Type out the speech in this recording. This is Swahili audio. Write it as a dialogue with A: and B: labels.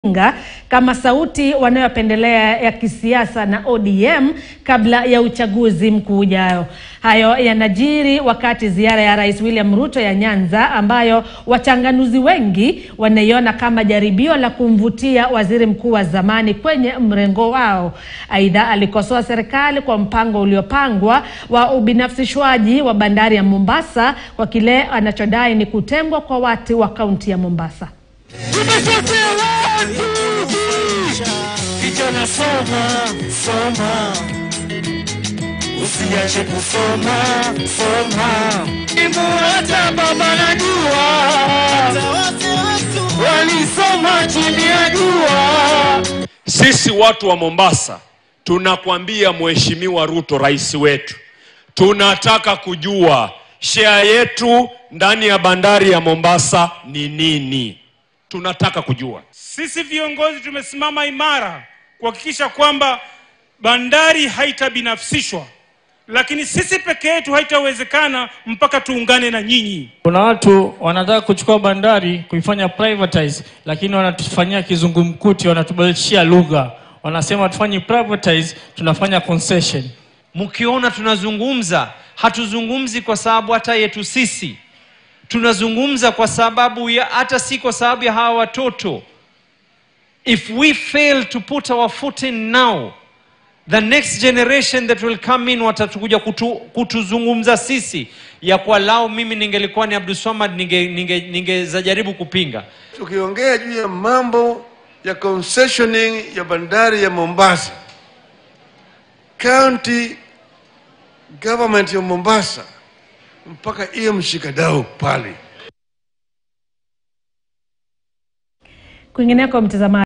A: Nga kama sauti wanayopendelea ya kisiasa na ODM kabla ya uchaguzi mkuu ujao. Hayo yanajiri wakati ziara ya Rais William Ruto ya Nyanza ambayo wachanganuzi wengi wanaiona kama jaribio la kumvutia waziri mkuu wa zamani kwenye mrengo wao. Aidha, alikosoa serikali kwa mpango uliopangwa wa ubinafsishwaji wa bandari ya Mombasa kwa kile anachodai ni kutengwa kwa watu wa kaunti ya Mombasa.
B: Tumeshotea watu kijana, soma soma, usiache kusoma soma. Imu hata baba najua walisoma chini ya jua.
C: Sisi watu wa Mombasa tunakwambia Mheshimiwa Ruto, rais wetu, tunataka kujua share yetu ndani ya bandari ya Mombasa ni nini? Tunataka kujua.
D: Sisi viongozi tumesimama imara kuhakikisha kwamba bandari haitabinafsishwa, lakini sisi peke yetu haitawezekana mpaka tuungane na nyinyi.
E: Kuna watu wanataka kuchukua bandari kuifanya privatize, lakini wanatufanyia kizungumkuti, wanatubadilishia lugha, wanasema tufanye privatize, tunafanya concession.
F: Mkiona tunazungumza, hatuzungumzi kwa sababu hata yetu sisi, tunazungumza kwa sababu ya hata si kwa sababu ya hawa watoto. If we fail to put our foot in now, the next generation that will come in watatukuja kutu, kutuzungumza sisi ya kwa lao. Mimi ningelikuwa ni Abdulswamad ningezajaribu ninge, ninge jaribu kupinga
G: Tukiongea juu ya mambo ya concessioning ya bandari ya Mombasa, county government ya Mombasa mpaka iye mshikadau pale.
A: Kwingineko mtazamaji